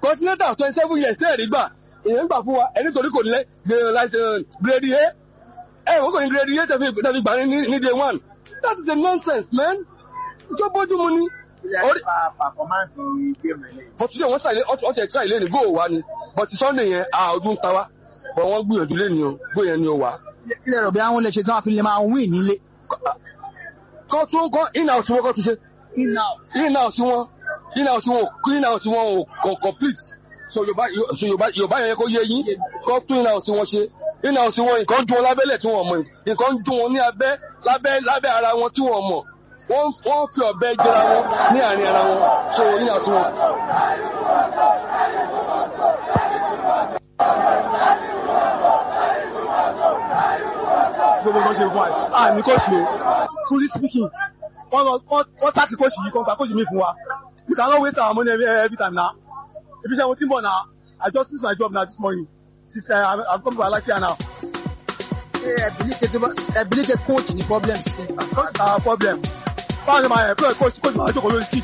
continental twenty seven years tẹ́ẹ̀rí gbà èèyàn gbà fún wa ẹni torí kò lẹ grade a ẹ wọ́n kò ní grade a tẹ̀fi tẹ̀fi gbà ní ní day one that is a nonsense man ìjọ bójú mu ni. Orí- performance game rẹ̀ lẹ́yìn. but today wọ́n ṣàlẹ̀ ọ̀tí ẹ̀ka ilé ní góò wa ni but sunday yẹn a ọdún ta wa but wọ́n gbìyànjú lé ní o góò yẹn ni o wa. ilé rẹ̀ bí àwọn lè ṣe tí wọ́n fi lè máa win nílé. kọ́ tún kọ́ in house wọn kọ́ tún ṣe in house wọn in house wọn ò in house wọn ò kò complete so yorùbá so yorùbá yorùbá yẹn kó yé yín kọ́ tún in house wọn ṣe in house wọn nǹkan dún wọn lábẹ́lẹ̀ tí wọ́n mọ̀ nǹkan dún wọn ní abẹ́ lábẹ́ lábẹ́ ara wọn tí wọ́n mọ̀ wọ́n wọ́n fi ọ̀bẹ jẹra wọn ní àárín ara wọn so in house wọn. gbogbo nǹkan ṣe fún wa à ní kóòsì o truly speaking wọ́n lọ wọ́n wọ́n sáàkì kóòsì yìí kan gba kóòsì mi fún wa we cannot waste our money every, every time na if you say mo ti ń bọ̀ na I just lose my job na this morning since uh, I I come to Alakia now ṣé ẹ believe pé tó bá ẹ believe pé coach ní problem ti star. that's our problem báwo ni màá employ coach coach màá jókòó lórí seat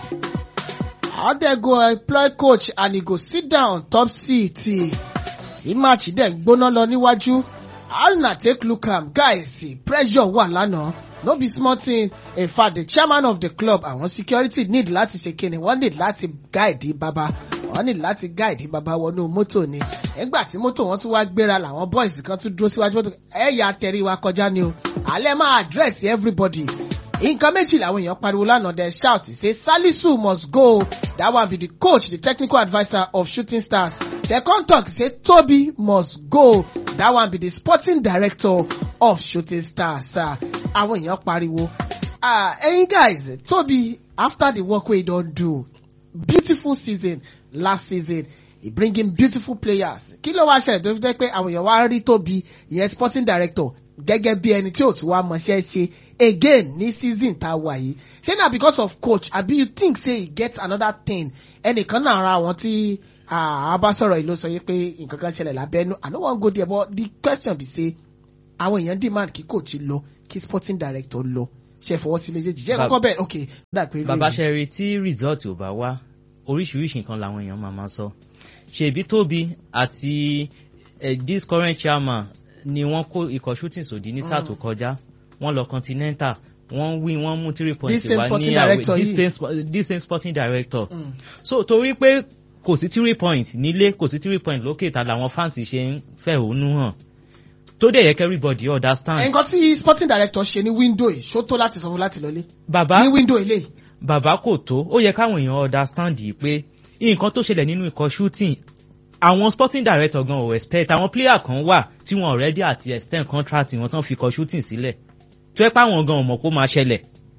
how dey go employ coach and e go sit down top seat tí match dẹ̀ ń gbóná lọ níwájú how una take look am guys pressure wà lánàá no be small thing in fact the chairman of the club àwọn security need láti ṣe kíni wọ́n need láti guide baba wọ́n need láti guide baba wọnú mọ́tò ni nígbà tí mọ́tò wọn tún wá gbéra làwọn boys kan tún dúró síwájú mọ́tò ẹ̀yà tẹ̀rí wa kọjá ni o alẹ́ máa address everybody nǹkan méjì làwọn èèyàn pariwo lánàá dem shout say salisu must go that one be the coach the technical adviser of shooting stars dem come talk say tobi must go that one be the sporting director of shooting stars Ah, àwọn èèyàn pariwo ah ẹyin guys tobi after the work wey he don do beautiful season last season he bring in beautiful players kí ló wá ṣẹlẹ̀ tó fi jẹ́ pé àwọn èèyàn wá rí tóbi ìyẹn sporting director gẹ́gẹ́ bí ẹni tí ò tún wá mọṣẹ́ ṣe again ní season tá a wà yìí ṣé na because of coach àbí you think say he get another thing ẹnìkan náà ara àwọn tí a bá sọ̀rọ̀ yìí ló sọ yìí pé nǹkan kan ṣẹlẹ̀ lábẹ́nu i no wan go there but the question be say àwọn èèyàn demand kí coach lọ kí sporting director lọ ṣe fọwọ́ sí méjèèjì jẹ́ Bab- kọ́kọ́ bẹ́ẹ̀ ok dà pé bàbá ṣẹ́rí tí result ò bá wá oríṣiríṣi nǹkan làwọn èèyàn máa máa sọ ṣèbí tóbi àti eh, this current chairman ni wọ́n kó ikọ̀ shooting sòdí ní sáà tó kọjá wọ́n lọ continental wọ́n win wọ́n mú three points This same wá sporting ní àwẹ̀ director this yìí. same spo- this same sporting director Mm. so torí pé kò sí three points nílé kò sí three points lókè ta làwọn fans ṣe ń fẹ̀hónú hàn tó dẹ̀ yẹ kí everybody understand. nǹkan tí sporting director ṣe ní window yìí ṣó tó láti sọ fún láti lọlé bàbá ní window ilé yìí. bàbá kò tó ó yẹ káwọn èèyàn understand yìí pé nǹkan tó ṣẹlẹ̀ nínú ikọ̀ shooting àwọn sporting director gan ò expect àwọn player kan wà tí wọn already àti extend contract wọn tán fi ikọ̀ shooting sílẹ̀ tó yẹ páwọn gan ò mọ̀ kó máa ṣẹlẹ̀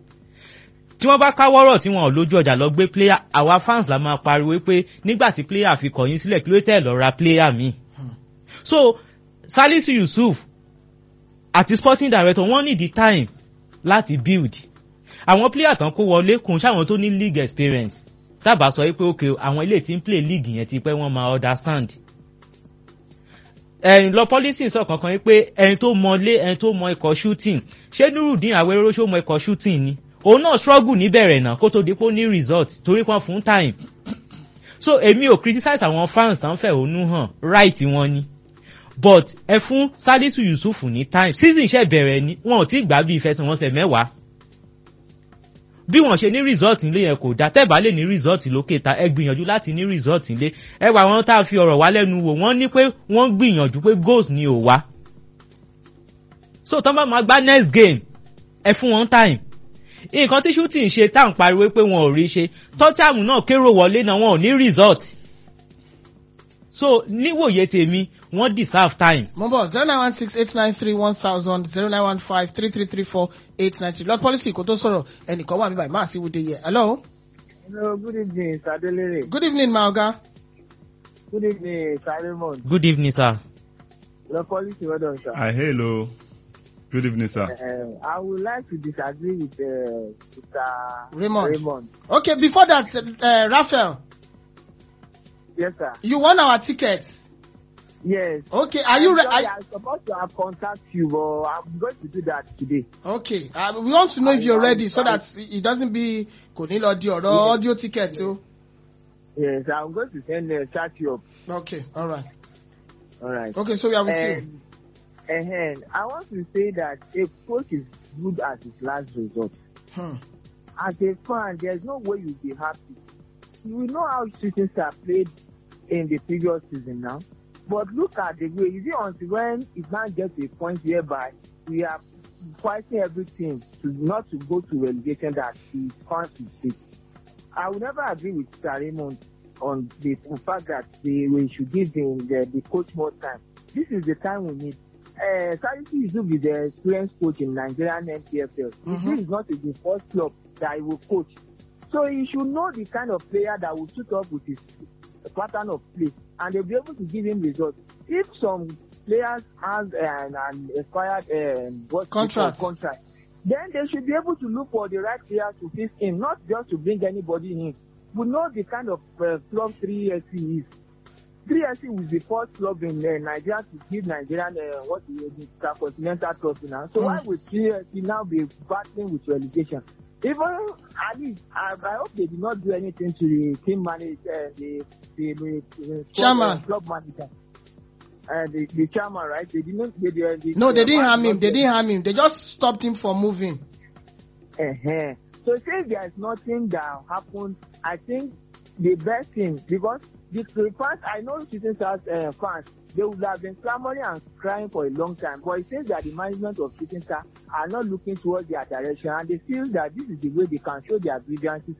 tí wọ́n bá káwọ́rọ̀ tí wọn ò lójú ọjà lọ gbé player àwa fans la máa pariwo pé nígbà tí player fi kọ̀yìn sílẹ̀ kí ló tẹ̀ lọ ra player míì so Salisu Yusuf àti sporting director wọ́n need the time láti build àwọn player tán kó wọlé kùn sáwọn tó ní league experience tábà sọ pé ok àwọn ilé tí ń play league yẹn ti pẹ́ wọ́n máa understand ẹ̀yìn lọ policy sọ kankan yìí pé ẹni tó mọ lé ẹni tó mọ ikọ̀ shooting ṣé nurudin awẹ́rọ́ ṣó mọ ikọ̀ shooting ni òun náà struggle níbẹ̀rẹ̀ náà kó tó di pé ó ní result torí kan fún time so èmi ò criticize àwọn fans tán fẹ̀hónú hàn right wọn ni but ẹ fún Salisu Yusuf ní time season iṣẹ́ bẹ̀rẹ̀ ni wọn ò tí gbà bí ìfẹsẹ̀wọnsẹ̀ mẹ́wàá bí wọ́n ṣe ní result nílé yẹn kò dá tẹ́bà lè ní result lókè ta ẹ gbìyànjú láti ní result nílé ẹ wà wọn tá a fi ọ̀rọ̀ wá lẹ́nu wò wọ́n ní pé wọ́n gbìyànjú pé goals ni ò wá so tán bá máa gbá next game ẹ fún wọn time nǹkan tí shooting ṣe tá à ń pariwo pé wọn ò rí ṣe tọ́tàmù náà kérò wọlé náà wọn ò ní result so níwòye tèmi wọ́n deserve time mo bọ̀ zero nine one six eight nine three one thousand zero nine one five three three three four eight nine three lord policy kò tó sọ̀rọ̀ ẹnìkan wà mí báyìí máa sí wúde yẹ hello hello good evening sadelere good evening my oga good evening salemon good evening sir. your policy well done sir. Hi, hello. Good evening, sir. Uh, I would like to disagree with uh, Mr. Raymond. Raymond. okay before that uh, raphael Yes, sir. you won our tickets Yes. okay are you I'm re sorry, are, I'm supposed to have contact you, but I'm going to do that today. okay uh, we want to know if I- you're I- ready so I- that it doesn't be kò ní lọ di ọ̀rọ̀ audio ticket o Yes, I'm going to send uh, chat you up. Okay, all right. All right. Okay, so we are with you. And, and I want to say that a coach is good at his last resort. Hmm. As a fan, there's no way you'll be happy. You know how shooting star played in the previous season now. But look at the way, is it until when it now gets to a point whereby we are fighting everything to not to go to relegation that the fans will take. I will never agree with Sir Raymond on the fact that they, we should give the, the, the coach more time. This is the time we need. Uh, Salisu Yusuf is the experienced coach in Nigerian NPFL. Mhm. This is not the first club that he will coach. So he should know the kind of player that will suit up with his pattern of play and they'll be able to give him results. If some players have an, an expired um, what they call Contract. contract, then they should be able to look for the right players to fit in, not just to bring anybody in. We know the kind of uh, club 3SC is. 3SC was the first club in uh, Nigeria to give Nigerian uh, what is the intercontinental trophy now. So Mm. why would 3SC now be battling with relegation? Even at least, I, I hope they did not do anything to the team manager, uh, the, the, the, the club, Chairman. uh, club manager, uh, the, the chairman, right? They did not. They, they, they, No, they didn't harm him. not They get- didn't harm him. They just stopped him from moving. uh So since there is nothing that happened, I think the best thing because the, the fans, I know shooting stars uh, fans, they would have been clamoring and crying for a long time. But it seems that the management of shooting stars are not looking towards their direction, and they feel that this is the way they can show their grievances.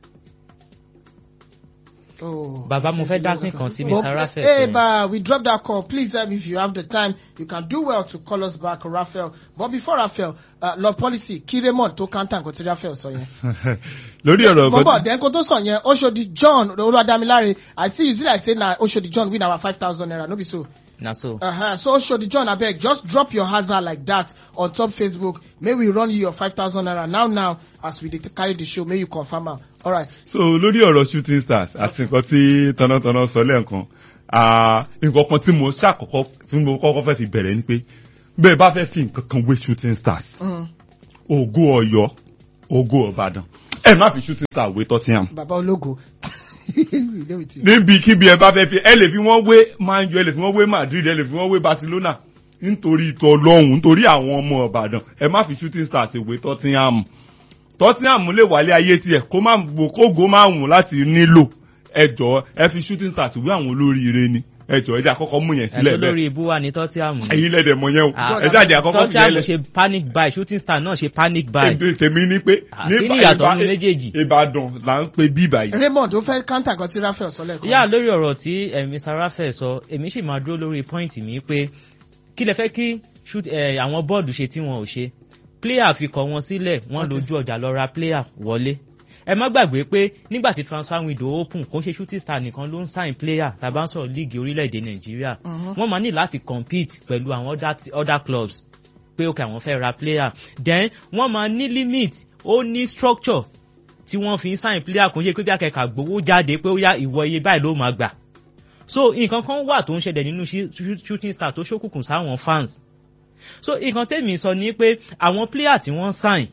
Oh. Bàbá mo fẹ́ dá sí nǹkan tí But, Mr. Raphael Hey, sọ yẹn. but we dropped that call. Please, um, if you have the time, you can do well to call us back, Raphael. But before Raphael, uh, Lord Policy, kí Raymond tó kántà nǹkan tí Raphael sọ yẹn. lórí ọ̀rọ̀ Mo bọ̀, kan then kó tó sọ yẹn, Oshodi John, Olúwadámiláre, I see you see like say na Oshodi John win our five thousand naira, no be so. na so. Uh-huh. So Oshodi John, abeg, just drop your hazard like that on top Facebook. May we run you your five thousand naira now now as we dey carry the show. May you confirm am. All right. so lórí ọ̀rọ̀ shooting stars àti nǹkan tí tọ́nàtọ́nà sọ lẹ́ẹ̀kan ah, nǹkan kan tí mo ṣàkọ́kọ́ tí mo kọ́kọ́ fẹ́ fi bẹ̀rẹ̀ ni pé bẹ́ẹ̀ bá fẹ́ fi nǹkan kan wé shooting stars Mm. ògo ọ̀yọ́ ògo ọ̀bàdàn ẹ má fi shooting stars wé tottenham Baba Ológo. We dey with you. níbikíbi ẹ bá fẹ́ fi ẹ lè fi wọ́n wé man u ẹ lè fi wọ́n wé madrid ẹ lè fi wọ́n wé barcelona nítorí ìtọ́ ọlọ́run nítorí àwọn ọmọ ọ̀bàdàn ẹ má fi shooting stars wé tottenham tottenham lè wálé ayé tiẹ̀ kó má gbò kógo má wùn láti nílò ẹ jọ ẹ fi shooting stars wé àwọn olóríire ni ẹ jọ ẹ jẹ́ àkọ́kọ́ mú yẹn ẹ̀ sílẹ̀ tó lórí bẹ́ẹ̀ ibú wa ní tọ́tíàmù. ẹ̀yin lẹ́dẹ̀ mọ̀ yẹn o Ah, ẹ jáde àkọ́kọ́ fi tọ́tíàmù yẹn ṣe panic buy shooting star náà ṣe panic buy. lẹ̀ tèmi ní pé Ah, kí ni ìyàtọ̀ nínú méjèèjì? ìbàdàn là ń pe bíbà yìí. Raymond ó fẹ́ kántà nǹkan tí Raphael sọ lẹ́ẹ̀kan. yà lórí ọ̀rọ̀ tí eh, Mr. Raphael sọ èmi sì máa dúró lórí pọ́ìntì mi pé kí lẹ fẹ́ kí shoot eh, àwọn bọ́ọ̀dù ṣe tí wọn ò ṣe player fi kọ̀ wọn sílẹ̀ wọ́n Okay. lójú ọjà lọ ra player wọlé ẹ má gbàgbé pé nígbà tí transfer window open kò ń ṣe shooting star nìkan ló ń sign player tàbá ń sọ̀rọ̀ líìgì orílẹ̀-èdè Nàìjíríà Mhm. wọ́n máa ní láti compete pẹ̀lú àwọn other, t- other clubs pé ok àwọn fẹ́ ra player then wọ́n máa ní limit ó ní structure tí wọ́n fi ń sign player kò ń ṣe pé bí akẹ́kọ̀ọ́ gbowó jáde pé ó yá ìwọ iye báyìí ló máa gbà so nǹkan kan wà tó ń ṣẹlẹ̀ nínú shi- shi- shooting star tó ṣókùnkùn sáwọn fans so nǹkan tèmi sọ ni pé àwọn player tí wọ́n sign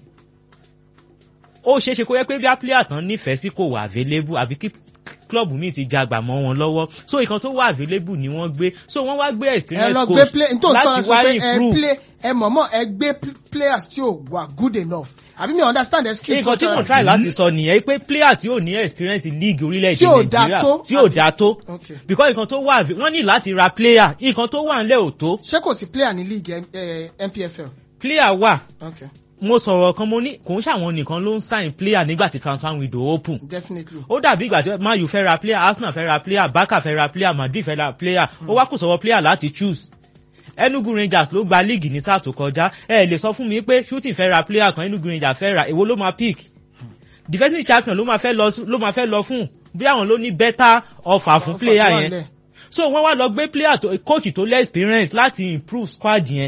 ó ṣeé ṣe kó yẹ pé bí a player tán nífẹ̀ẹ́ sí kò wà available àbí kí club mi ti jagbà mọ́ wọn lọ́wọ́ so nǹkan tó wà available ni wọ́n gbé so wọ́n wá gbé ẹ experience lọ gbé coach play nítorí sọ láti sọ wá pé ẹ improve play ẹ mọ̀mọ́ ẹ gbé pl- players tí ò wà good enough àbí mi understand the skill nǹkan tí mo try láti sọ nìyẹn pé player tí ò ní experience league Tí orílẹ̀-èdè ò dá nàìjíríà tó, tí ò àbí? dá tó Okay. because nǹkan tó wà wọ́n ní láti ra player nǹkan tó wà ńlẹ̀ ò tó ṣé kò sí player ní league eh, NPFL. player wà Okay. mo sọ̀rọ̀ kan mo ní kò ń ṣàwọn nìkan ló ń sign player nígbà tí transfer window open definitely. ó dàbí ìgbà tí man u fẹ́ ra player arsenal fẹ́ ra player barca fẹ́ ra player madrid fẹ́ ra player ó wá kù sọ̀rọ̀ player láti choose enugu rangers ló gba league ní sáà tó kọjá ẹ lè sọ fún mi pé shooting fẹ́ ra player kan enugu rangers fẹ́ ra èwo ló máa pick defending champion ló máa fẹ́ lọ ló máa fẹ́ lọ fún bí àwọn ló ní better offer fún player Offer tó wà yẹn nílẹ̀. so wọ́n wá lọ gbé player tó coach tó less experience láti improve squad yẹn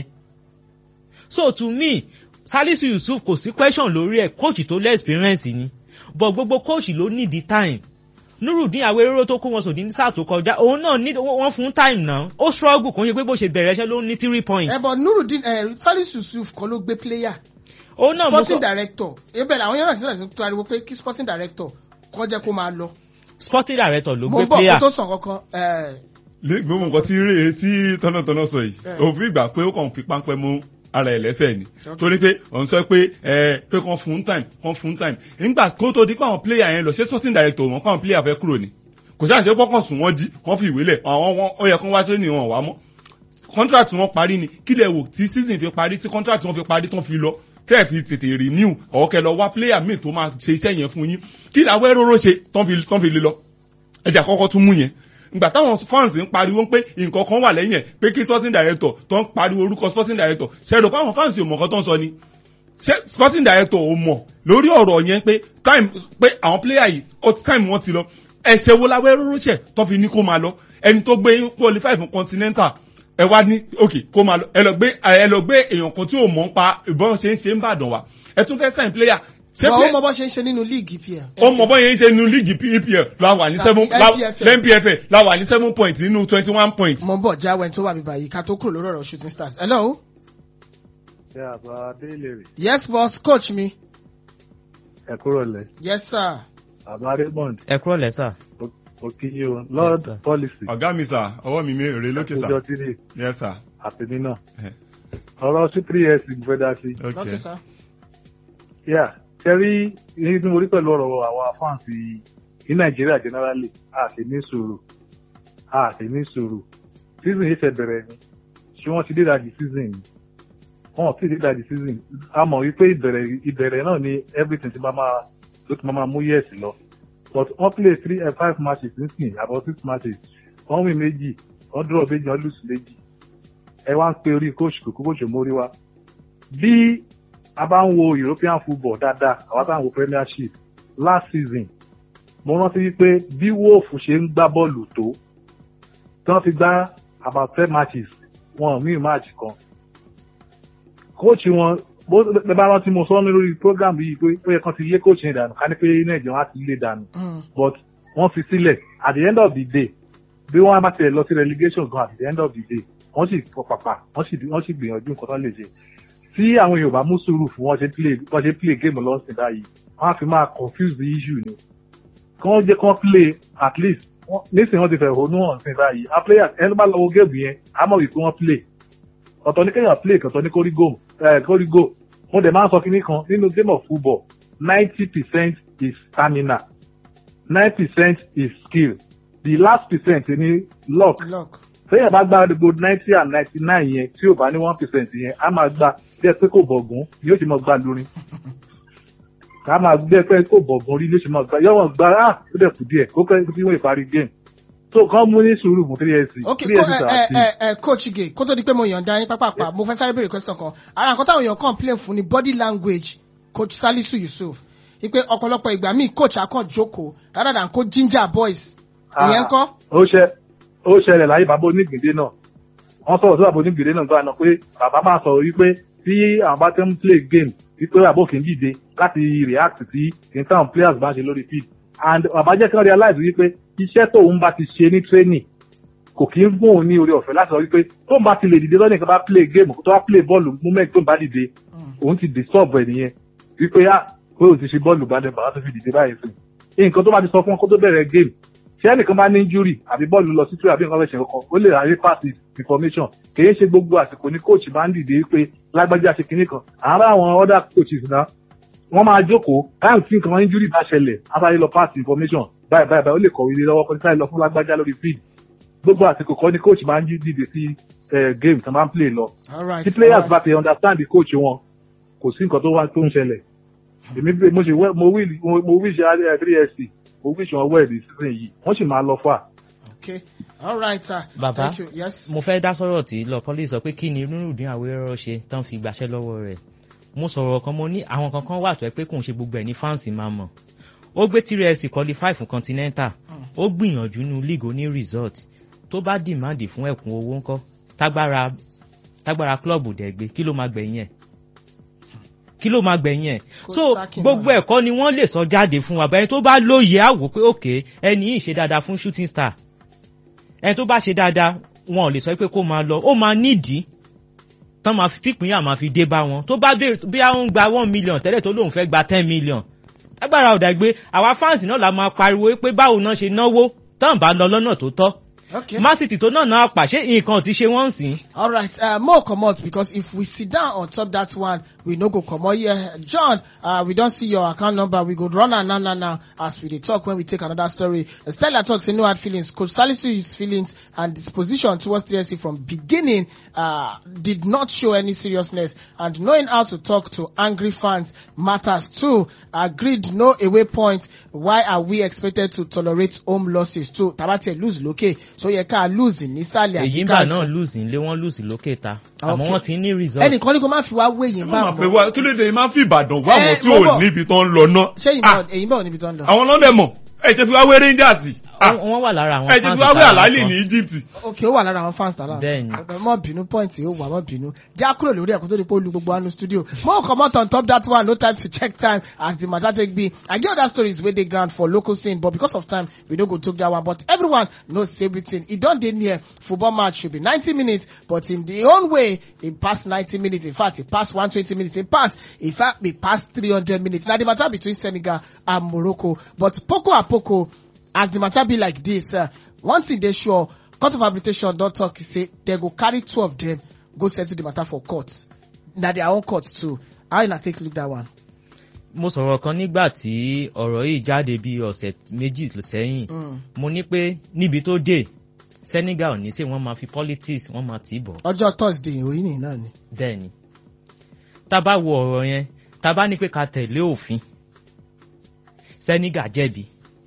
so to me salisu yusuf kò sí question lórí ẹ̀ coach tó less experience ni but gbogbo coach ló need the time nurudin awerero tó kó wọn sòdí ní sáà tó kọjá òun náà ní wọn fún time náà ó struggle kò ń ṣe pé bó ṣe bẹ̀rẹ̀ iṣẹ́ ló ní three points ẹ bọ̀ Nurudeen ẹ Salisu Yusuf kan ló gbé player òun náà mo sporting sọ director ebẹ̀ làwọn yẹn náà sílẹ̀ sí pariwo pé kí sporting director kọ́ jẹ́ kó máa lọ. sporting director ló mo gbé ń bọ̀ kó player tó sàn kankan ẹ̀, Lé- gbogbo nǹkan tí rè tí tọ́nàtọ́nà sọ yìí Yeah. òfin ìgbà pé ó kàn fi páńpẹ́ mú ara ẹ̀ lẹ́sẹ̀ ni Okay. torí pé òun sọ pé ẹ pé kàn fún time kàn fún time nígbà kó tó di pé àwọn player yẹn lọ ṣé sporting director wọn káwọn player fẹ́ kúrò ni kò sáà ṣe pọ́kàn sùn wọ́n jí wọ́n fi ìwé lẹ̀ àwọn wọn ó yẹ kán wá sí ní wọn wá mọ́ contract wọn parí ni kí lẹ wò tí season fi parí tí contract wọn fi parí tán fi lọ tẹ́ ẹ̀ fi tètè renew ọ̀kẹ́ lọ wá player míì tó máa ṣe iṣẹ́ yẹn fún yín kí làwọn ẹ̀rọ ṣe tán fi tán fi lè lọ ẹjà kọ́kọ́ tún mú yẹn ìgbà táwọn fans ń pariwo pé nǹkan kan wà lẹ́yìn ẹ̀ pé kí sporting director tó ń pariwo orúkọ sporting director ṣẹ́dọ̀ pé àwọn fans ò mọ̀ nǹkan tó ń sọ ni ṣé sporting director ò mọ̀ lórí ọ̀rọ̀ yẹn pé time pé àwọn player yìí ó time wọn ti lọ ẹ̀ṣẹ̀ wo la wẹ́rọ́ rọ́ṣẹ̀ tó fi ní kó máa lọ ẹni tó gbé qualify fún continental ẹ wá ní ok kó máa lọ ẹ lọ gbé ẹ lọ gbé èèyàn kan tí ò mọ̀ ń pa ìbọn ṣe ń ṣe ń bàdàn wá ẹ tún fẹ́ sign player ṣé wọ́n play- ó mọ bọ́ ṣe ń ṣe nínú líìgì pl. ó mọ bọ́ yẹn ṣe nu líìgì epl la wà ní seven Tàbí la- NPFL. lẹ́npfl la wà ní seven point nínú twenty one point. mo ń bọ̀ jáwé tó wà mí báyìí ká tó kúrò lórí ọ̀rọ̀ shooting stars. hello ṣé àbá délé rè yes boss coach mi ẹ kúrò lẹ yes sir àbá raymond ẹ kúrò lẹ́sà. òkìyí o lord sir. policy ọ̀gá mi sà ọwọ́ mi rèé lókè àtijọ́ sà tírì yes sir àtẹ̀mí náà Eh. ọ̀rọ̀ sí three years mo fẹ́ dá sí. okay okay sir. yà ṣẹ́rí ní tí mo rí pẹ̀lú ọ̀rọ̀ àwọn fáǹsì ní nàìjíríà generally a sì ní sùúrù a sì ní sùúrù season yìí ṣe bẹ̀rẹ̀ ni ṣé wọ́n ti dé ìdajì season ni wọ́n ti dé ìdajì season a mọ̀ wípé ìbẹ̀rẹ̀ ìbẹ̀rẹ̀ náà ni everything ti máa máa ló ti máa máa mú yes lọ but wọ́n play three and five matches nísìnyí about six matches wọ́n win méjì wọ́n draw méjì wọ́n lose méjì ẹ wá ń pe orí coach kòkó coach mórí wa bí a bá ń wo european football dáadáa àwa tá à ń wo premiership last season mo rántí wípé bí wolf ṣe ń gbá bọ́ọ̀lù tó tí wọ́n fi gbá about ten matches wọn ò mí match kan kóòtù wọn bó bẹ bá rántí mo sọ lórí program yìí pé ó yẹ kán ti lé kóòtù yẹn dànù ká ní pé nàìjíríà wọn á ti lé dànù Mm. but wọ́n fi sílẹ̀ at the end of the day bí wọ́n bá tiẹ̀ lọ sí relegation gan at the end of the day wọ́n sì fọ pàpà wọ́n sì wọ́n sì gbìyànjú nǹkan tó lè ṣe tí àwọn yorùbá mú sùúrù fún wọn ṣe play wọn ṣe play game lọ́sìn báyìí wọ́n á fi máa confuse the issue ni kí wọ́n jẹ́ kí wọ́n play at least wọ́n- nísìnyí wọ́n ti fẹ̀ honú hàn sí báyìí a player ẹni bá lọ wo game yẹn a mọ̀ wípé wọ́n play ọ̀tọ̀ ní kéèyàn play ọ̀tọ̀ ní kórí go ẹ̀ kórí go mo dẹ̀ máa ń sọ kinní kan nínú game of football ninety percent is stamina nine percent is skill the last percent ní luck look téèyàn bá gbá gbogbo ninety and ninety nine yẹn tí ò bá ní one percent yẹn á máa gba bí ẹ pé kò bọ̀gún yóò ṣe máa gbá lórin ká máa bí ẹ pé kò bọ̀gún rí yóò ṣe máa gbá yọ̀wọ̀n gbá á ó dẹ̀ kù díẹ̀ kó kẹ́ kí wọ́n ìparí game so kàn mú ní sùúrù fún three years ok three years ko- ẹ àti ẹ ẹ coach ige kó tó di pé mo yànda yín pápápá mo fẹ́ sáré béèrè question kan ara nǹkan táwọn èèyàn complain fún ni body language coach salisu yusuf ipe ọ̀pọ̀lọpọ̀ ìgbà míì coach akàn jókòó rather than kó ginger boys ìyẹn kọ́ ó ṣe ó ṣẹlẹ̀ láyé bàbá onígbìndé náà wọ́n sọ̀rọ̀ sí bàbá onígbìndé náà gbọ́dọ̀ pé bàbá máa sọ̀rọ̀ wípé tí àwọn bá ti ń play game wípé bàbá òkè ń dìde láti react sí kí n táwọn players bá ń ṣe lórí field and bàbá jẹ́ kí wọ́n realize wípé iṣẹ́ tóun bá ti ṣe ní training kò kí ń fún òun ní orí ọ̀fẹ́ láti sọ wípé tóun bá ti lè dìde lọ́nà ìkan bá play game tó bá play bọ́ọ̀lù moment tóun bá dìde òun ti disturb ẹ̀ nìyẹn wípé ah pé òun ti ṣe bọ́ọ̀lù bá dẹ̀ bàbá tó fi dìde báyìí sí nǹkan tó bá ti sọ fún wọn kó tó bẹ̀rẹ̀ game tí ẹnìkan bá ní injury àbí bọ́ọ̀lù lọ sí túwẹ̀ àbí nǹkan fẹ́ ṣe kankan ó lè ráyè pass information kìí ṣe gbogbo àsìkò ní coach máa ń dìde pé lágbájá ṣe kinní kan àárá àwọn other coaches náà wọ́n máa jókòó káyọ̀ tí nǹkan injury bá ṣẹlẹ̀ abáyé lọ pass information báyìí báyìí báyìí ó lè kọ̀wé lé lọ́wọ́ kọ́ni sáré lọ fún lágbájá lórí field gbogbo àsìkò kọ́ ni coach máa ń dìde sí eh, game tí wọ́n máa ń play lọ alright tí players bá ti understand the coach wọn kò sí nǹkan tó wá tó ń ṣẹlẹ̀ èmi bí- mo ṣe wẹ́- mo wí mo- mo wí ṣe three sc mo wí ṣe wọn wẹ́ẹ̀dì season yìí wọ́n sì máa lọ fà. okay alright sir Bàbá, thank you yes mo fẹ́ dá sọ̀rọ̀ tí lọ pọ́lì sọ pé kí ni nurudin awérọ́ ṣe tán fi gbàṣẹ́ lọ́wọ́ rẹ̀ mo sọ̀rọ̀ kan mo ní àwọn kankan wà tó ẹ pé kò ń ṣe gbogbo ẹ̀ ní fáǹsì máa mọ̀ ó gbé trs qualify fún continental ó gbìyànjú nu league oní result tó bá dìmáàdì fún ẹ̀kún owó ńkọ́ tágbára tágbára klọ́ọ̀bù dẹ̀ gbé kí ló máa gbẹ̀yìn ẹ̀ kí ló máa gbẹ̀yìn ẹ̀ Kó so sákì gbogbo náà. ẹ̀kọ́ ni wọ́n lè sọ jáde fún wa bẹ́ẹ̀ tó bá lóye àwò pé òkè ẹni yìí ṣe dáadáa fún shooting star ẹni tó bá ṣe dáadáa wọn ò lè sọ pé kó máa lọ ó máa nídìí tán máa fi típínyà máa fi dé bá wọn tó bá béèrè bí àwọn ń gba one million tẹ́lẹ̀ tó lóun fẹ́ gba ten million agbára ò dàgbé àwa fans náà la máa pariwo pé báwo náà ṣe náwó tán bá lọ lọ́nà tó tọ́ Okay. Man City tó náà náà pàṣẹ nǹkan ti ṣe wọ́n sìn. All right, uh, more comot because if we sit down on top that one, we no go comot here. John, uh, we don't see your account number. We go run am now, now, now as we dey talk when we take another story. Uh, Stella talk say no hard feelings. Coach Salisu his feelings and disposition towards 3SC from beginning uh, did not show any seriousness and knowing how to talk to angry fans matters too. Agreed, no away point. Why are we expected to tolerate home losses too? Tabate lose lókè, so yẹ ká lose nísàlẹ̀ èyí ń bà náà lùsì ńlé wọ́n lùsì lókè ta àmọ́ Okay. wọ́n ti ní result. ẹnìkan ní kó má fi wá wé yín wọ́n bá máa pè wọn. wá kí ló dé máa fi ìbàdàn wá Eh, àwọn tí mo ò bọ̀. níbi tó ń lọ náà. ṣé Ah, ìbọn èyí bá wọn níbi tó ń lọ. àwọn lọ́dẹ̀ mọ̀ ẹ ṣe fi wá wé rangers Ah, wọ́n wọ́n wà lára àwọn ẹ ṣe fans fi wá wé ìta àlálì kan. ní egypt. ok ó wà lára àwọn fans tààrà. Bẹ́ẹ̀ni. mọ bínú point yóò wà mọ bínú. já kúrò lórí ẹ̀kọ́ tó di pé ó lu gbogbo anu studio. mo comot on top that one no time to check time as the matter take be. i get other stories wey dey ground for local scene but because of time we no go talk that one but everyone knows everything. e don dey near football match should be ninety minutes but in the own way e pass ninety minutes in fact e pass one twenty minutes e pass in fact e pass three hundred minutes na the matter between senegal and morocco but poco a poco as the matter be like this uh, one thing dey sure court of arbitration don talk say dem go carry two of dem go settle the matter for court na their own court too how una take look that one. mo sọ̀rọ̀ kan nígbà tí ọ̀rọ̀ yìí jáde bí ọ̀sẹ̀ méjì sẹ́yìn Mm. mo ní pé níbi tó dé Senegal ò ní sè wọ́n máa fi politics wọ́n máa tì í bọ̀ ọjọ́ thursday òyìn nìyí náà ni. bẹ́ẹ̀ ni tá a bá wo ọ̀rọ̀ yẹn tá a bá ní pé ká tẹ̀lé òfin Senegal jẹ̀bi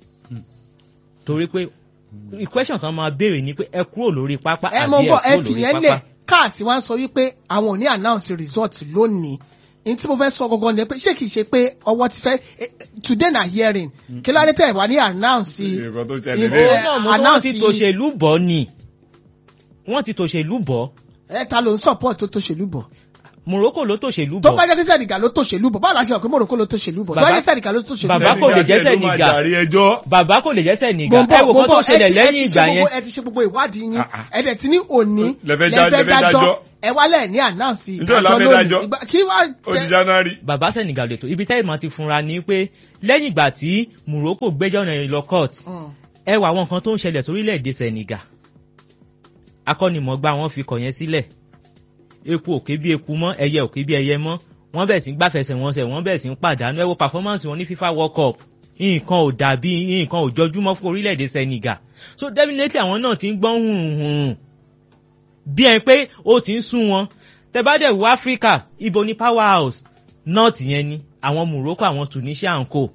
torí pé question kan máa béèrè ni pé ẹ kúrò lórí pápá ẹ àbí mọ ẹ bọ ẹ kúrò lórí fìyẹn pápá lẹ káàsì wá ń sọ wípé àwọn ò ní announce result lónìí n tí mo fẹ́ sọ gangan ni pé ṣé kìí ṣe pé ọwọ́ ti fẹ́ eh, today na hearing kí ló dé tẹ̀ wá ní announce nǹkan tó Eh, ṣẹlẹ̀ owó lé náà mo tó wọ́n announce ti tòṣèlú bọ̀ ni wọ́n ti tòṣèlú bọ̀ ẹ ta ló ń support tó tòṣèlú bọ̀ Morocco ló tòṣèlú tó bọ̀ bá jẹ́ kí Senegal ló tòṣèlú bọ̀ báwo la ṣe mọ̀ pé Morocco ló tòṣèlú bọ̀ tó bá Bàbá- jẹ́ Senegal ló tòṣèlú Bàbá bọ̀ kò lè jẹ́ Senegal ló máa Senegal. jàre ẹjọ́. bàbá kò lè jẹ́ Senegal Gbogbo- ẹ wò kó tó gbogbo- ẹ ṣẹlẹ̀ ti- ẹ lẹ́yìn ti ìgbà ṣe yẹn gbogbo- ẹ ti ṣe gbogbo ìwádìí yín Ah, ah. ẹ dẹ̀ ti ní òní Lẹ́fẹ́ já- lẹ́fẹ́ dájọ́. ẹ wálẹ̀ ní ànáǹsì Ǹjẹ́ ọ̀la fẹ́ dájọ́? Ìgbà- kí wá ó di january. bàbá Senegal lè tó ibi tẹ́lẹ̀ máa ti funra ni pé lẹ́yìn ìgbà tí Morocco gbẹ́jọ́ náà lọ court Mm. ẹ wà àwọn nǹkan tó ń ṣẹlẹ̀ sórílẹ̀-èdè Senegal akọ́nimọ̀ọ́gbá wọn fi kọ̀ yẹn sílẹ̀ eku òkè bí eku mọ́ ẹyẹ òkè bí ẹyẹ mọ́ wọ́n bẹ̀ sí ń gbàfẹsẹ̀ wọn sẹ̀ wọ́n bẹ̀ sí ń pàdánù ẹ wo performance wọn ní FIFA World Cup nǹkan ò dàbí nǹkan ò jọjúmọ́ fún orílẹ̀-èdè Senegal so definitely àwọn náà ti ń gbọ́n hùhùn bí ẹ pé ó ti ń sún wọn tẹ bá dẹ̀ wo Africa ibo ni power house north yẹn ni àwọn Morocco àwọn Tunisia and co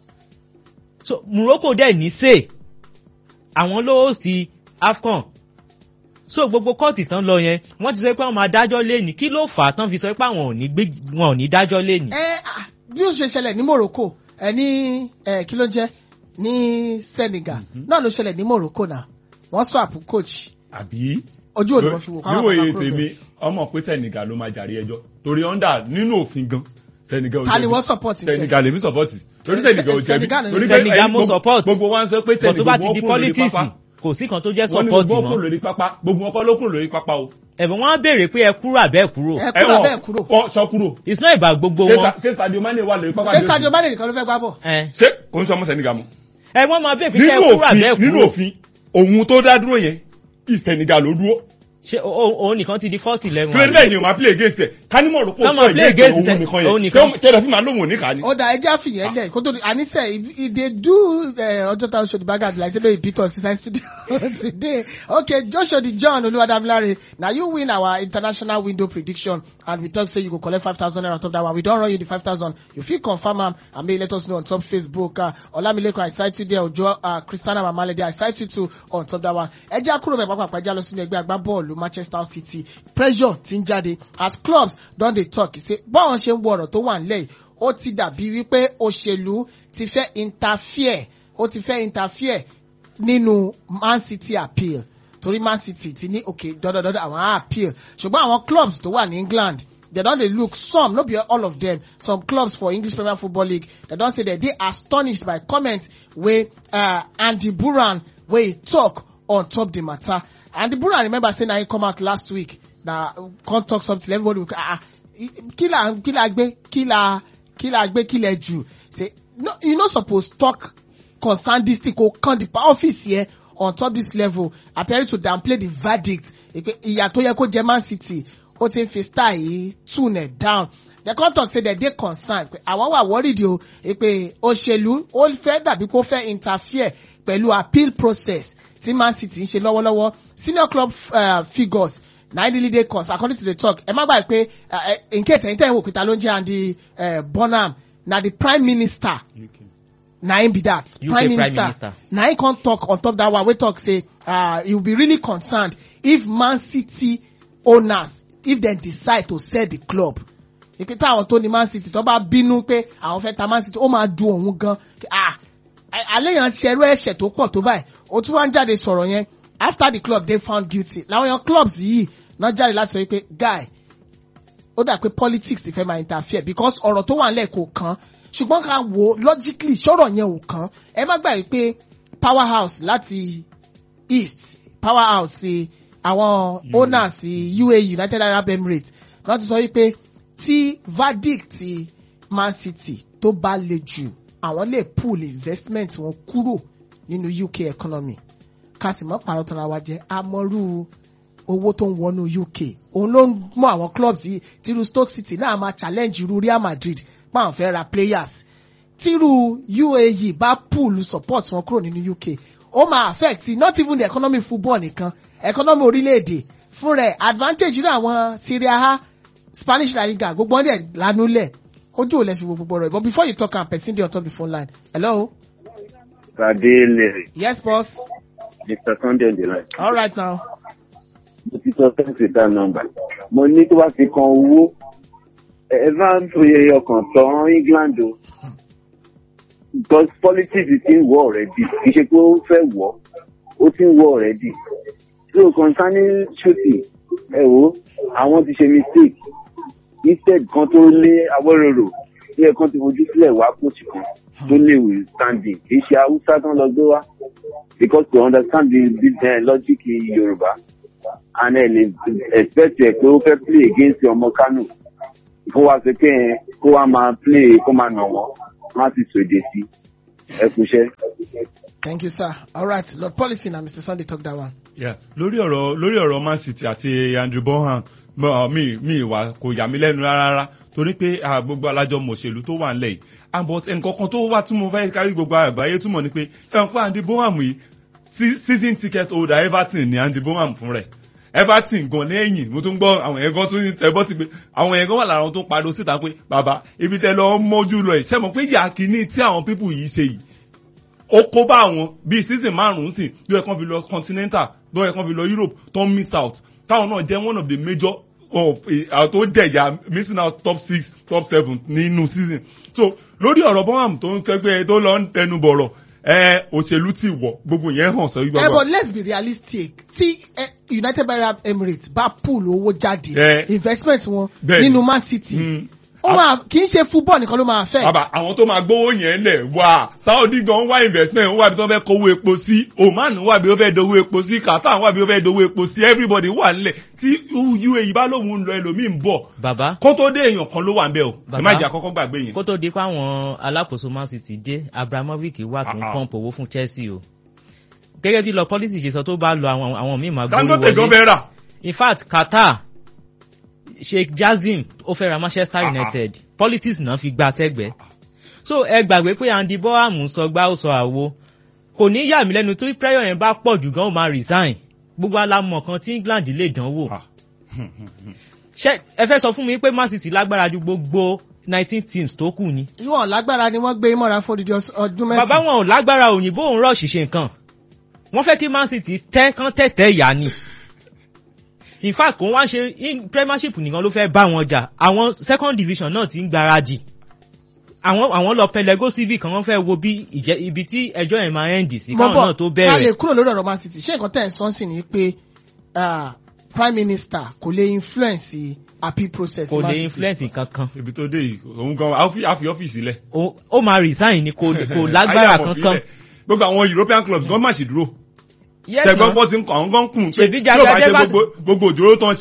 so Morocco dẹ̀ ní sè àwọn ló host AFCON so gbogbo kóòtù tán lọ yẹn wọ́n ti sọ pé wọ́n máa dájọ́ lẹ́nìí kí ló fà á tán fi sọ pé àwọn ò ní gbé wọn ò ní dájọ́ lẹ́nìí. ẹ ah, bí ó ṣe ṣẹlẹ̀ ní Morocco ẹ ní ẹ kí ló ń jẹ́ ní Senegal náà ló ṣẹlẹ̀ ní Morocco náà wọ́n swap coach àbí. ojú òní wọ́n fi wò káwọn níwòye kan kúrò tèmi bẹ́ẹ̀. ọmọ pé Senegal ló máa jàre ẹjọ́ torí under nínú òfin gan Senegal ò Ta ni jẹ̀bi. wọ́n support tiẹ̀? Senegal lèmi support torí Eh, Senegal ò Se- jẹ̀bi Senegal ni- torí pé Senegal ẹ̀yin mo gbogbo- support. gbogbo wa ń sọ pé bọ̀ tó bá Senegal ti di wọ́n kúrò lórí politics pápá kò sí kan tó jẹ́ wọ́n ní support gbogbo wọn kúrò mọ́ lórí pápá gbogbo wọn kọ́ ló kúrò lórí pápá o. ẹ̀bùn wọn á béèrè pé ẹ kúrò àbẹ́ ẹ kúrò ẹ kúrò bẹ́ẹ̀ kúrò wọ́n sọ kúrò. it's not about gbogbo Ṣé wọn Sa- ṣé Sadio Mane wà lórí pápá ṣé bí ó Sadio ti- Mane nìkan ló fẹ́ gbá bọ̀ ẹ ṣé kò ń sọ ọmọ Senegal mọ́. ẹ wọ́n máa béèrè pé ṣé ẹ nínú kúrò àbẹ́ ẹ òfin nínú kúrò òfin òun tó dá dúró yẹn Senegal ló dúró. ṣé o- o- òun nìkan ti di first eleven kílódé bẹ́ẹ̀ ni o máa play against ẹ̀ kánímọ̀ rò pé Ká o máa sọ play against against òun ẹ̀, nìkan òun yẹn nìkan. ṣé ṣé ẹ̀dá fi máa lóhùn òníkà ni. ó dà ẹjẹ́ àfihàn lẹ̀ kó tó di àníṣe ìdè do eh, ọjọ́ táwọn ṣòdì bága àdìlà ìṣẹ́lẹ̀ ìbítọ̀ inside studio today okay joshua di john olúwadámiláre na you win our international window prediction and we talk say you go collect five thousand naira on top that one we don run you the five thousand you fit confirm am and make you let us know on top facebook uh, olamileko i cite you there ojo uh, christiana mamalede i cite you too on top that one ẹjẹ́ àkúrò mẹ́ pápá ẹjẹ́ lọ sínú ẹgbẹ́ agbábọ́ọ̀lù manchester city pressure ti ń jáde as clubs don dey talk say báwọn ṣe ń wo ọ̀rọ̀ tó wà nílẹ̀ yìí ó ti dàbí wípé òṣèlú ti fẹ́ interfere ó ti fẹ́ interfere nínú man city appeal torí man city ti ní òkè dandandandan àwọn á appeal ṣùgbọ́n àwọn clubs tó wà ní england they don dey look some no be all of them some clubs for english premier football league they don say they dey astonished by comments wey uh, andy buran wey talk on top the matter andy buran remember say na him come out last week na come talk something everybody go ah ah kí la kí la gbé kí la kí la gbé kí lẹ jù say no, you no suppose talk concern this thing ko kan the office here on top this level appearing to downplay the verdict Èpè ìyà tó yẹ kó jẹ man city ó ti ń fi style yìí tune it down the court talk say dem dey concerned pé àwọn wà worried o pé òṣèlú ó fẹ́ dàbí kó fẹ́ interfere pẹ̀lú appeal process tí man city ń ṣe lọ́wọ́lọ́wọ́ senior club uh, figures na really dey concerned according to the talk ẹ má gbàgbé pé uh, in case ẹ̀yin tẹ̀ ń wò pété ló ń jẹ́ andy uh, bonham na the prime minister na him be that UK prime Prime minister, Minister. na him come talk on top that one wey talk say uh, he will be really concerned if man city owners if dem decide to sell the club ìpè táwọn tó ní man city tó bá bínú pé àwọn fẹ́ ta man city ó máa dùn òun gan ah àléyàn ṣẹrú ẹ̀ṣẹ̀ tó pọ̀ tó báyìí ó tún wá ń jáde sọ̀rọ̀ yẹn after the club dey found guilty làwọn yan clubs yìí náà jáde láti sọ pé guy ó dà pé politics ti fẹ́ máa interfere because ọ̀rọ̀ tó wà nílẹ̀ kò kàn ṣùgbọ́n ká wo logically ṣọ́rọ̀ yẹn ò kàn ẹ má gbàgbé pé powerhouse láti east powerhouse ti àwọn owners ti UAE United Arab Emirates wọ́n ti sọ wípé tí verdict ti Man City tó bá le jù àwọn lè pull investment wọn kúrò nínú UK economy ká sì mọ́ pàrọ̀ tọ́ra wa jẹ́ amọ́rú owó tó ń wọnú UK òun ló ń mú àwọn clubs yìí tírú Stoke City náà máa challenge irú Real Madrid páwọn fẹ́ ra players tírú UAE bá pull support wọn kúrò nínú UK ó máa affect not even the economy football nìkan economy orílẹ̀-èdè fún rẹ̀ advantage ní àwọn Serie A Spanish La Liga gbogbo wọn dẹ̀ lanúlẹ̀ ojú ò lè fi wo gbogbo rẹ̀ but before you talk am person dey on top the phone line hello Adele, yes boss Mr. Sunday on the line. all right now Mo ti sọ fẹ́ǹsì tá nọmba. Mo ní tó bá ti kan owó. Ẹ bá ń fi ọkàn tán England o. Because politics ti ń wọ̀ already. Kì í ṣe pé ó fẹ́ wọ̀. Ó ti ń wọ̀ already. So concerning shooting, ẹ wo, àwọn ti ṣe mistake. Instead kan tó lé Awóròrò, ilé kan ti fojú sílẹ̀ wá coach kan tó lè withstanding. Kì í ṣe Haúsá tán lọ gbé wá. Because to understand the, the uh, logic in Yorùbá and ẹ lè expect ẹ pé ó fẹ́ play against ọmọ Kano kó wá sí pé ẹ kó wá máa play kó máa nà wọ́n má ti sòdè sí ẹ kúṣẹ́. thank you sir all right lord policy na Mr. Sunday talk that one. Yeah. lórí ọ̀rọ̀ lórí ọ̀rọ̀ Man City àti Andrew Bonham mo- mi mi ìwà kò yà mí lẹ́nu rárá torí pé ah, gbogbo alájọ mọ̀ṣèlú tó wà nílẹ̀ yìí and but nǹkan kan tó wá tí mo fẹ́ kárí gbogbo àgbáyé túmọ̀ ni pé ẹ̀wọ̀n pé Andy Bonham yìí se- season ticket holder Everton ni Andy Bonham fún rẹ̀ Everton gan lẹ́yìn mo tún gbọ́ àwọn yẹn gan tún ẹbọ́ ti pé àwọn yẹn gan wà lára wọn tó ń pariwo síta pé bàbá ibi tẹ lọ mọ́jú lọ ẹ̀ ṣẹ́ mọ̀ pé yà kínní tí àwọn pípù yìí ṣe yìí ó kó bá àwọn bíi season márùn-ún sí ló yẹ kán fi lọ continental ló yẹ kán fi lọ Europe tó ń miss out táwọn náà jẹ́ one of the major of àwọn tó jẹ̀yà missing out top six top seven nínú season so lórí ọ̀rọ̀ Bonham tó ń kẹ́gbẹ́ tó lọ ń tẹnu bọ̀rọ̀ ẹ òṣèlú ti wọ̀ gbogbo yẹn hàn sọ Eh, gbígbà but let's be realistic tí eh, United Arab Emirates bá pool owó jáde Eh. investment wọn Bẹ́ẹ̀ni. nínú Man City ó máa kì í ṣe football nìkan ló máa affect. bàbá àwọn tó máa gbówó yẹn lẹ̀ wá Saudi gan wá investment wá bí tó fẹ́ kówó epo sí Oman wá bí ó fẹ́ dowó epo sí Qatar wá bí ó fẹ́ dowó epo sí everybody wà nílẹ̀ tí UAE bá lóun ń lọ ẹlòmíì ń bọ̀ bàbá kó tó dé èèyàn kan ló wà ń bẹ̀ o ẹ Bàbá. má jẹ́ àkọ́kọ́ gbàgbé yẹn. kó tó di pé àwọn alákòóso Man City dé Abramovich wà tó ń Ah, ah. pọ́ǹpù owó fún Chelsea o gẹ́gẹ́ bí lọ policy ṣe sọ tó bá lọ àwọn àwọn míì máa gbórí Dangote gan wọlé bẹ́ẹ̀ rà. in fact Qatar Sheikh Jassim ó fẹ́ ra Manchester Ah, ah. United politics náà fi gba sẹ́gbẹ̀ẹ́ so ẹ gbàgbé pé Andy Bonham sọ gbá ó sọ àwo kò ní yà mí lẹ́nu tó prayer yẹn bá pọ̀ jù gan ó máa resign gbogbo alamọ̀ kan tí England lè dánwò Ah. ṣé ẹ fẹ́ sọ fún mi pé Man City lágbára ju gbogbo nineteen teams tó kù ni ìwọ̀n lágbára ni wọ́n gbé mọ́ra fún odidi ọs- ọdún mẹ́sàn-án. bàbá wọn ò lágbára òyìnbó òun rọ̀ ṣìṣe nǹkan wọ́n fẹ́ kí Man City tẹ́ kán tẹ̀tẹ̀ yá ni in fact kò wá ṣe in- premiership nìkan ló fẹ́ bá wọn jà àwọn second division náà ti ń gbáradì àwọn àwọn lọ pẹlẹgó civic kan wọ́n fẹ́ wo bí ìjẹ́ ibi tí ẹjọ́ yẹn máa end sí káwọn náà tó ká lè bẹ̀rẹ̀ kúrò lórí ọ̀rọ̀ Man City ṣé nǹkan tẹ̀ ń sọ́n sí ni pé ah, prime minister kò lè influence appeal process kò Man lè City. influence kankan ibi tó dé yìí òun gan á fi á fi ọ́fíìsì lẹ̀. ó ó máa resign ni kò kò lágbára Ayé àwọn kankan òfin lẹ̀. gbogbo àwọn European clubs gan má ṣì dúró Yes, tẹgbọn na. bọ́ sí ń kọ àwọn gan kùn pé Ṣèbí tí ó bá Jaga ṣe Jebas- gbogbo gbogbo òjòrò tán ṣe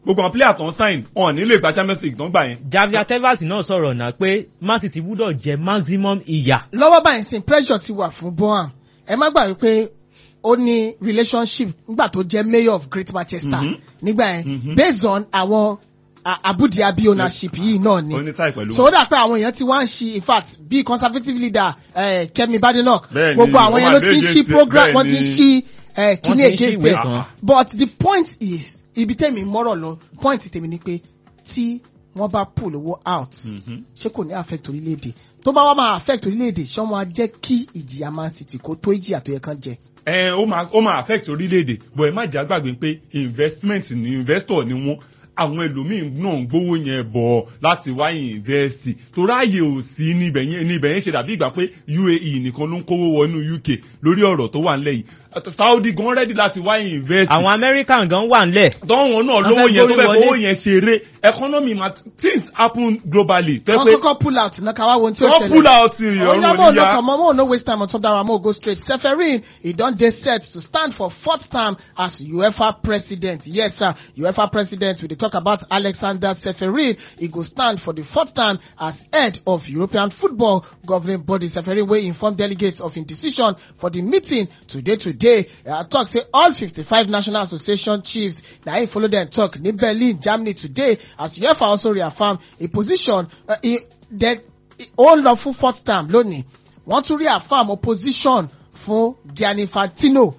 gbogbo àwọn player tó ń sign wọn nílò ìgbà champions league tó ń gbà yẹn. javier tevas náà sọ̀rọ̀ náà pé man city gbúdọ̀ jẹ maximum ìyà. lọ́wọ́ báyìí sin pressure ti wà fún bohan ẹ má gbà wípé ó ní relationship nígbà tó jẹ́ mayor of great manchester Mhm. nígbà yẹn Mhm. based on àwọn a- abudiabi ownership yìí náà ni ó ní táì pẹ̀lú so ó dà pé àwọn èèyàn ti wá ń ṣi in fact bí conservative leader eh, kemi badenoch Bẹ́ẹ̀ni, gbogbo àwọn wọ́n èèyàn máa ló ti ń dé ṣí against- program wọ́n ti ń bẹ́ẹ̀ni. ṣí eh, kíní Wọ́n ti ń ṣí against ìwé them kan. but the point is ibi tèmi mọ́rọ̀ lọ point tèmi ni pé tí wọ́n bá pull owó out Mhm. ṣé kò ní affect orílẹ̀-èdè tó bá wá máa affect orílẹ̀-èdè ṣé wọ́n máa jẹ́ kí ìjìyà man city kó tó ìjìyà tó yẹ kán jẹ. ẹ ó máa ó máa affect orílẹ̀-èdè but ẹ má jà gbàgbé pé investment ni investor ni wọ́n àwọn ẹlòmíín náà ń gbówó yẹn bọ̀ láti wá invest torí ààyè ò sí níbẹ̀ yẹn níbẹ̀ yẹn ṣe dàbí ìgbà pé uae nìkan ló ń kówó wọnú uk lórí ọ̀rọ̀ tó wà nílẹ̀ yìí saudi gan ready láti wá invest àwọn american gan wà ńlẹ̀. tọ́wọ́n náà Wọ́n lówó fẹ́ yẹn tó gbórí fẹ́ wọlé. fowó yẹn ṣeré economy ma things happen globally tó wọ́n yẹ pé kọ́kọ́ pull out náà káwá wo ohun tí ó wọ́n ṣẹlẹ̀. pull out Oya ìrọ̀rùn mo no oníyà. come mo no waste time on top that one mo go straight. Seferin he don dey set to stand for fourth term as UEFA president. Yes sir, UEFA president we dey talk about Alexander Seferin. He go stand for the fourth term as head of European football governing body. Seferin wey inform delegates of im decision for the meeting today today. Uh, talk say all 55 national association chiefs na im follow dem talk ní Berlin, Germany today as UEFA also reaffirm a position uh, e, de, ó ń lọ fún fourth term lónìí wọ́n tún rí affirm opposition fún Gianni Infantino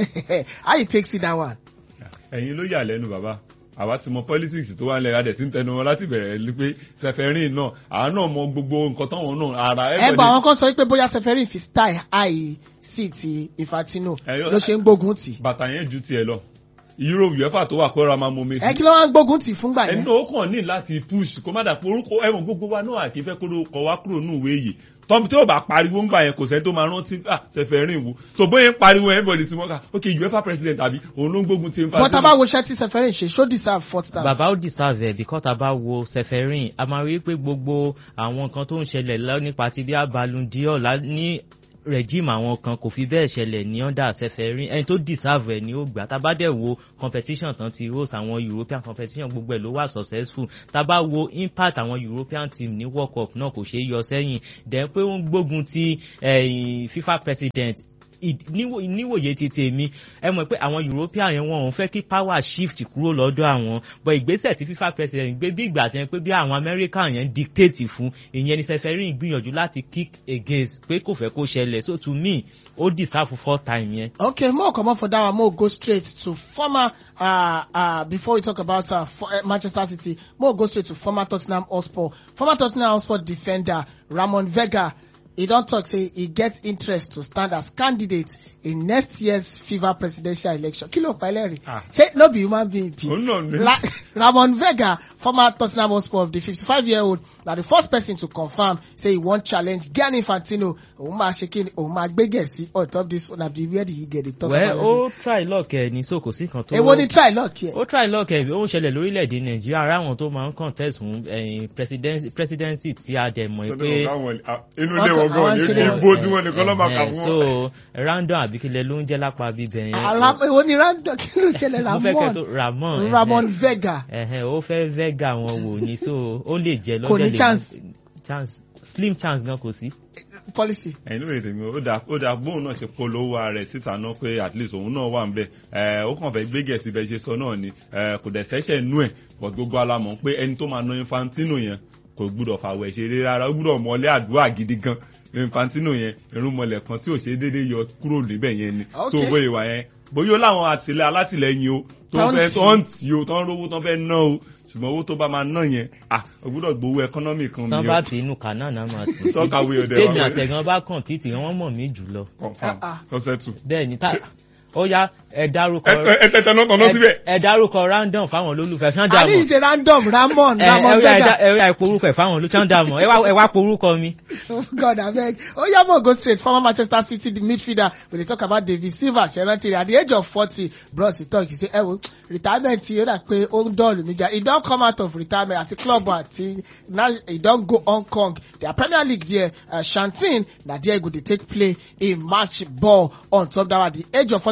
how you take see that one. ẹ̀yin ló yà lẹ́nu bàbá àwa ti mọ politics tó wà nílẹ̀ adẹ̀ tí ń tẹnu wọn láti bẹ̀rẹ̀ ní pé sẹfẹ̀rìn náà àwa náà mọ gbogbo nǹkan táwọn náà ara ẹ gbọ́ àwọn kan sọ pé bóyá Seferin fi style high sí ti Infantino Ẹ̀yọ́- ló ṣe ń gbógun tì. bàtà yẹn ju tiẹ̀ lọ euro uefa tó wà kóra máa mọ ẹ mesi kí ló wá ń gbógun tì fúngbà ẹni yẹn. náà ó kàn ní láti push kó má dà pé orúkọ ẹ̀wọ̀n gbogbo wa náà àkè fẹ́ kóró kọ wá kúrò ní ìwé yìí tọ́mù tí ó bá pariwo ńgbà yẹn kò sẹ́ni tó máa rántí ah sẹfẹ̀rìn wo so bóyá ń pariwo everybody ti mọ́ ká ok uefa president àbí òun ló ń gbógun ti ń fa but tá a bá wo iṣẹ́ tí Seferin ṣe ṣó deserve fourth term. bàbá ó deserve ẹ̀ because tá a bá wo seferin a máa rí pé gbogbo àwọn nǹkan tó ń ṣẹlẹ̀ lọ nípa ti bí abalundiọ ní regime àwọn kan kò fi bẹ́ẹ̀ ṣẹlẹ̀ ní under seferin ẹni tó deserve ẹ̀ ni ó gbà tá a bá dẹ̀ wo competition tán ti host àwọn european competition gbogbo ẹ̀ ló wà successful tá a bá wo impact àwọn european team ní world cup náà kò ṣeé yọ sẹ́yìn dẹ̀ pé ó ń gbógun ti eh, fifa president id- níwò- níwòye ti tèmi ẹ mọ̀ pé àwọn european yẹn wọn ò fẹ́ kí power shift kúrò lọ́dọ̀ àwọn but ìgbésẹ̀ tí fifa president gbé bí ìgbà tí wọ́n pé bí àwọn american yẹn dictate fún ìyẹn ni seferin gbìyànjú láti kick against pé kò fẹ́ kó ṣẹlẹ̀ so to me ó deserve four time yẹn. Okay, more come on for that one. More go straight to former. Uh, uh, before we talk about uh, for, uh, Manchester City, more go straight to former Tottenham Hotspur. Former Tottenham Hotspur defender Ramon Vega. He don't talk say he gets interest to stand as candidate in next year's FIFA presidential election. Kilo Pileri. Ah. Say no be human being. be. Òun náà ni. Ra Ramon Vega, former Tottenham Hotspur of the 55-year-old, na the first person to confirm say he wan challenge Gianni Infantino. Òun máa ṣe kí ni òun máa gbé gẹ̀ẹ́sì on top this one abi where did he get the talk well about ó it? try luck ẹ ní so kò sí kan tó. Èwo ni try luck here? ó try luck ẹ ó ń ṣẹlẹ̀ lórílẹ̀‐èdè nàìjíríà ara àwọn tó máa ń contest fún eh, presidency presidency tí a dẹ̀ mọ̀ pé. inú ilé wọn gan ní ìbò tí wọn nìkan lọ́ máa kà Eh, fún wọn. so random àbíkílẹ̀ ló ń jẹ́ lápá bíbẹ̀ yẹn. Ara èwo ni random kí ló ṣẹlẹ̀ mo fẹ́ kẹ́ tó Ramon? ramon. Ramon ẹhẹ́. Vega. ẹhẹ́ ó fẹ́ vega wọn wò ni so ó lè jẹ́ lọ́jọ́ Kò ní lè- chance. chance slim chance gan kò sí. Policy. ẹ̀yin lóye tèmi ó dà ó dà bóun náà ṣe polówó ara rẹ̀ síta náà pé at least òun náà wà ń bẹ̀ ẹ̀ ó kàn fẹ́ gbé gẹ̀ẹ́sì bẹ́ẹ̀ ṣe sọ náà ni ẹ̀ kò dẹ̀ sẹ́sẹ̀ nú ẹ̀ but gbogbo alamọ̀ pé ẹni tó máa ná Infantino yẹn kò gbúdọ̀ fàwẹ̀ ṣeré rárá ó gbúdọ̀ mọ́lé àdúrà gidi gan Infantino yẹn irúnmọlẹ̀ kan tí ò ṣe déédéé yọ kúrò níbẹ̀ yẹn ni tó Okay. bóyá ìwà yẹn bóyá ó láwọn àtìlẹ́ alátìlẹyìn o tó Tó ń fẹ́ tì. tó ń tì o tó ń rówó tó ń fẹ́ ná o ṣùgbọ́n owó tó bá máa ná yẹn ah ó gbúdọ̀ gbowó economy kan tán mi bá o ti inú kanáà náà máa tì. Sọ́kàwé ọ̀dẹ̀ wa. tèmi àtẹ̀gàn bá compete wọ́n mọ̀ mí jùlọ. confam Ah, ah. lọ́sẹ̀ tù. bẹ́ẹ̀ ni tá ó yá ẹ dárúkọ ẹ tẹ̀tẹ̀ náà tọ̀nà síbẹ̀. ẹ dárúkọ random fáwọn olólùfẹ́ ṣáńdà I think mọ̀ it's a random Ramon. ẹ Ramon ẹ Vega. ẹ ẹ porúkọ ẹ fáwọn olólùfẹ́ ṣáńdà mọ̀ ẹ wá ẹ wá porúkọ mi. Oh God, I beg. Oh, yeah, more go straight. Former Manchester City the midfielder. When they talk about David Silva, Sherantiri, at the age of 40, bros, he talk, he say, eh, well, retirement, you know, pé ó ń dọ̀lù níjà. He don come out of retirement at the club, at now he don go Hong Kong. Their Premier League there, uh, Shantin, na there go dey take play a match ball on top that at the age of 40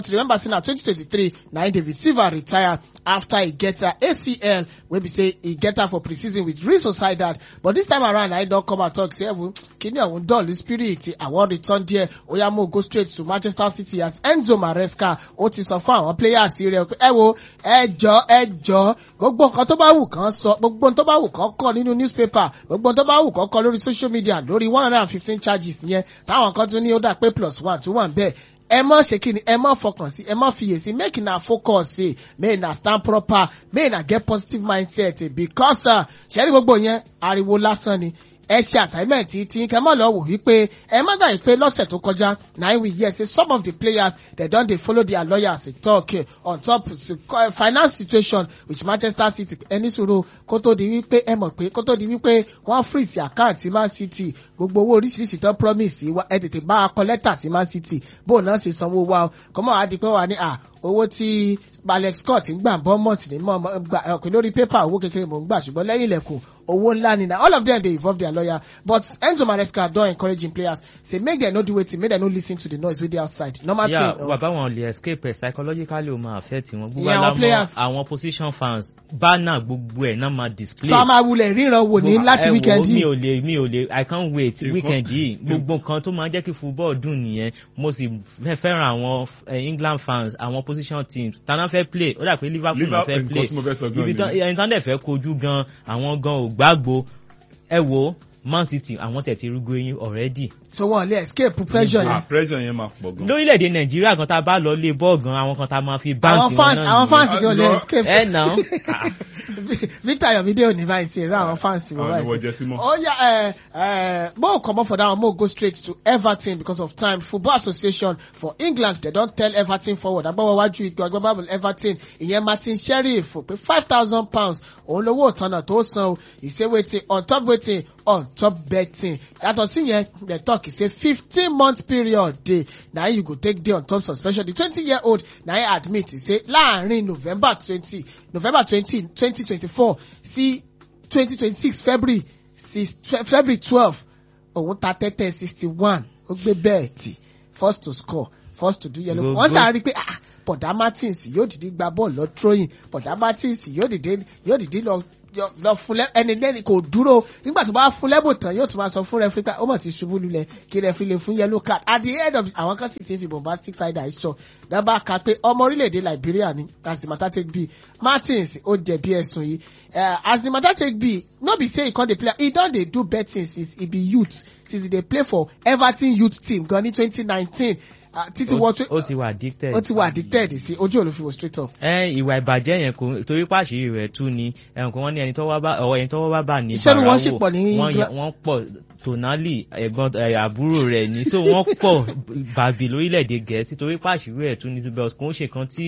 remember say na 2023 na im david silva retire after e get her acl wey be say e get her for pre-season with real sociedad but this time around na im don come out talk say ewu kini ọ̀hún dọ̀lù spirit i wan return there oya mo go straight to manchester city as enzo maresca ó ti sọ fún àwọn players rẹ̀ pé ẹ wo ẹ jọ ẹ jọ gbogbo nǹkan tó bá wù kán sọ gbogbo nǹkan tó bá wù kán kọ nínú newspaper gbogbo nǹkan tó bá wù kán kọ lórí social media lórí one hundred and fifteen charges yẹn táwọn kan tún ní ó dà pé plus one tó wà ń bẹ́ẹ̀ ẹ mọ ṣe kí ni ẹ mọ fọkàn sí ẹ mọ fiyèsí make una focus sí make una stand proper make una get positive mindset because uh, ṣẹ́rí gbogbo yẹn ariwo lásán ni ẹ ṣe assignment tí kẹ mọ lọ wò wípé ẹ má gbà pé lọ́sẹ̀ tó kọjá na we hear say some of the players they don dey follow their lawyers talk eh, on top uh, finance situation with manchester city ẹni sòro kó tó di wípé ẹ mọ̀ pé kó tó di wípé wọ́n freeze account man city gbogbo owó oríṣiríṣi tó promise wa ẹ tètè bá a kọ lẹ́tà sí man city bóun náà ṣe sanwó wa o kọ́mọ́ àá di pé wà ní à owó tí alex scott ń gbà bọ́mọ̀tì ní mọ̀ gbà ọ̀pẹ lórí pépà owó kékeré mò ń gbà ṣùgbọ́n lẹ́yìn ilẹ̀kùn owó ńlá ni na all of them dey involve their lawyer but enzo maresca don encourage im players say make dem no do wetin make dem no lis ten to the noise wey dey outside normal yeah, thing. bàbá wọn lè escape ẹ psychologically ó máa affect wọn gbogbo Yeah, àwọn alamọ players. àwọn position fans banner gbogbo ẹ náà máa display. so a máa wulẹ̀ ríran wò ní láti Ẹ wo, weekend mi yìí. ò lè mi ò lè i can't wait Nǹkan- weekend yìí gbogbo nǹkan tó máa ń jẹ́ kí football dùn nìyẹn mo sì fẹ́ fẹ́ràn àwọn eh, england fans àwọn position teams tana fẹ́ play ó dà pé liverpool náà Liverpool, fẹ́ nǹkan play tí mo fẹ́ sọ gan ibi tán nìyẹn. ẹni tán dẹ̀ fẹ́ kojú gan àwọn gan ò gbàgbó ẹ wo man city àwọn tẹ̀ ti rúgbó yín already so wọn lè escape pressure ah yẹn. pressure yẹn máa pọ̀ gan. lórílẹ̀‐èdè nàìjíríà gan tá a bá lọ lé bọ́ọ̀ gan àwọn kan tá a máa fi àwọn báǹkì fans àwọn fans gan lè Lọ- escape. ẹ nà án victor yomide ò ní báyìí ṣe rá àwọn fans wọn Àwọn ni wọ́n báyìí jẹ sí ṣe. mọ́. ó yà ẹ ẹ mo comot for that one mo go straight to everton because of time football association for england they don tell everton forward agbábọ̀ wájú ìgbà agbábọ̀ everton ìyẹn martin sheriff pé five thousand pounds òun lówó ìtanà tó san o ìṣe wetin on top wetin on top betting yàtọ̀ sí yẹn dem talk say fifteen month period dey na you go take dey on top suspension the twenty year old na him admit say láàrin november twenty november twenty twenty twenty four sí twenty twenty six february six february twelve òun ta tẹ́tẹ́ sixty one ó gbé bẹ́ẹ̀ tì first to score first to do yellow Gbogbo- wọ́n sáré pé ah bọ̀dá martins yóò dìde gba bọ́ọ̀lù lọ throwing bọ̀dá martins yóò dìde yóò dìde lọ yọ- lọ fún lẹ ẹni lẹ́ni kò dúró nígbà tó bá fún lẹ́bù tán yóò tún máa sọ fún rẹfúrí pé ó mọ̀ ti ṣubú lulẹ̀ kí rẹfúrí lè fún yellow card at the end of àwọn kan sì ti fi bombastic side eye sọ dábàá ka pé ọmọ orílẹ̀-èdè liberia ni as the matter take be martins ó jẹ̀bi ẹ̀sùn yìí Eh, as the matter take be no be say e come dey play e don dey do betting since e be youth since e dey play for everton youth team gan ní twenty nineteen títí wọ twe- ó ti wà addicted. ó ti wà addicted sí ojú olùfiwò straight up. ẹ ìwà ìbàjẹ́ yẹn kò torí pàṣírí rẹ̀ tú ni ẹ̀hún kan wọ́n ní ẹni tọ́wọ́ bá ọ̀wọ́ ẹni tọ́wọ́ bá bà ní Iṣẹ́ ni wọ́n bàràwò. sì pọ̀ ní wọ́n England. yẹ- wọ́n pọ̀ tonali ẹ̀gbọ́n ẹ̀, àbúrò rẹ̀ ní so wọ́n pọ̀ bàbí lórílẹ̀‐èdè gẹ̀ẹ́sì torí pàṣírí rẹ̀ tú ni tó bẹ́ẹ̀ kò ń ṣe kan tí